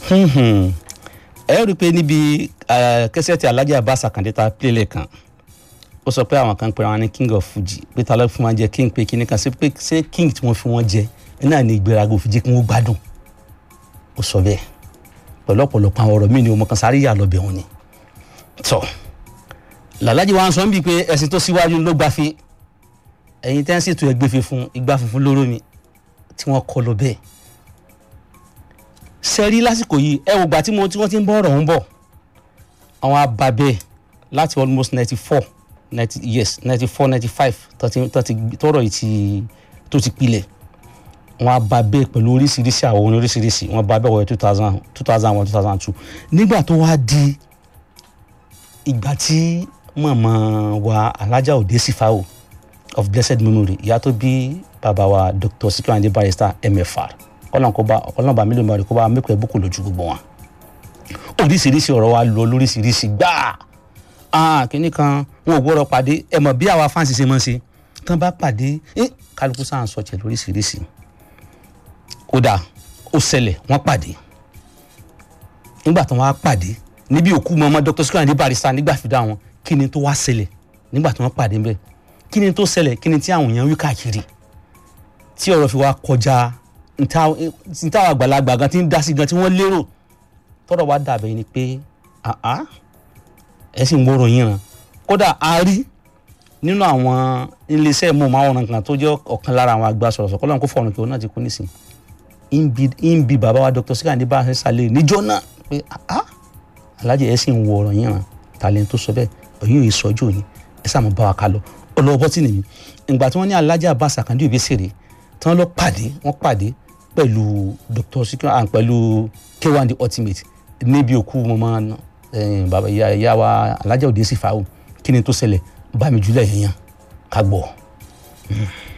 ẹ rí i pé níbi kẹsẹ̀tì alájà Abbas Akande ta pílẹ̀ kan ó sọ pé àwọn kan pera wọn ní king of fuji pé ta ló fún wọn jẹ king pé kíní kan sí pé ṣé king tí wọ́n fi wọ́n jẹ náà ní ìgbéraga òfin jẹ́ kí wọ́n gbádùn ó sọ bẹ́ẹ̀ pẹ̀lú ọ̀pọ̀lọpọ̀ àwọn ọ̀rọ̀ míì ni ọmọ kan sáré yà lọ́bẹ̀ wọn ni tọ́ làlájì wa ń sọ níbi pé ẹ̀sìn tó síwájú ló gbáfi ẹ̀yin tẹ́ ń ṣètò ẹgbẹ́ funfun igbá funfun lóró mi tí wọ́n kọ lọ bẹ́ẹ̀ sẹ́rí lásìkò yìí ẹ wò gbà tí wọ́n ti ń bọ́ ọ̀rọ̀ ń bọ̀ àwọn ababẹ́ láti almost ninety four ninety yes ninety four ninety five tọrọ yìí ti tó ti pilẹ̀ wọ́n ababẹ́ pẹ̀lú oríṣiríṣi àwọn orin oríṣiríṣi wọ́n babẹ́ wọ̀ two thousand two thousand one two thousand two nígbà tó wá di ìgbà tí màmá wa alájà òde sífàwò of blessed memory ìyá tó bí bàbá wa dr Sikiru Ayinde Barrister mfr ọlọ́nba mílíọ̀nù bàrẹ̀ kó bá mẹ́kọ̀ọ́ ẹ̀bùkù lójú gbogbo wọn oríṣiríṣi ọ̀rọ̀ wa lọ lóríṣiríṣi gbáà kínní kan wọn ò gbọ́dọ̀ pàdé ẹ mọ̀ bí àwa fáǹsì ṣe máa ń ṣe tán bá pàdé kálukú sáà ń sọ̀tẹ̀ lóríṣiríṣi ó dà ó ṣẹlẹ̀ wọ́n pàdé nígbà tí wọ́n á pàdé níbi òkú mọ́mọ́ dr Sikiru Ayinde Barrister nígbà fìdá wọn kí ni tó wá ṣẹlẹ̀ nígbà tí wọ́n pàdé bẹ́ẹ̀ kí ni tó ṣẹlẹ̀ kí ni tí àwọn èèyàn wí káàkiri tí ọ̀rọ̀ fi wá kọjá nta àgbàlagbà gan ti ń dá sí gan tí wọ́n lérò tọ́rọ̀ wá dàbẹ̀ ni pé ẹ sì ń gbọ́rọ̀ yín ran kódà a rí nínú àwọn iléeṣẹ́ mọ̀ọ́máwòrán kan tó jẹ́ ọ̀kan lára àwọn àgbà sọ̀rọ̀sọ̀ kọ́lọ́n kó fọ̀rùn kí òun náà ti kú nísìn ń bi bàbá wa Dr. Sikiru Ayinde Barrister lè níjọ́ náà pé alájẹ ẹ sì ń wọ ọ̀rọ̀ yín ran tàlẹ́ tó sọ bẹ́ẹ̀ òyìn òye sọ́jú òní ẹ sáà mọ̀ bá wa ká lọ ọlọ́wọ́ bọ́tì nìyí ìgbà tí wọ́n ní alájà Abbas Akande Obesere tí wọ́n lọ pàdé wọ́n pàdé pẹ̀lú Dr. Sikiru and pẹ̀lú K1 the ultimate níbi òkú mọ́mọ́ bàbá ìyá wa alájà òde sì fà ó kí ni tó ṣẹlẹ̀ bá mi jùlẹ̀ yẹn yẹn ká gbọ́.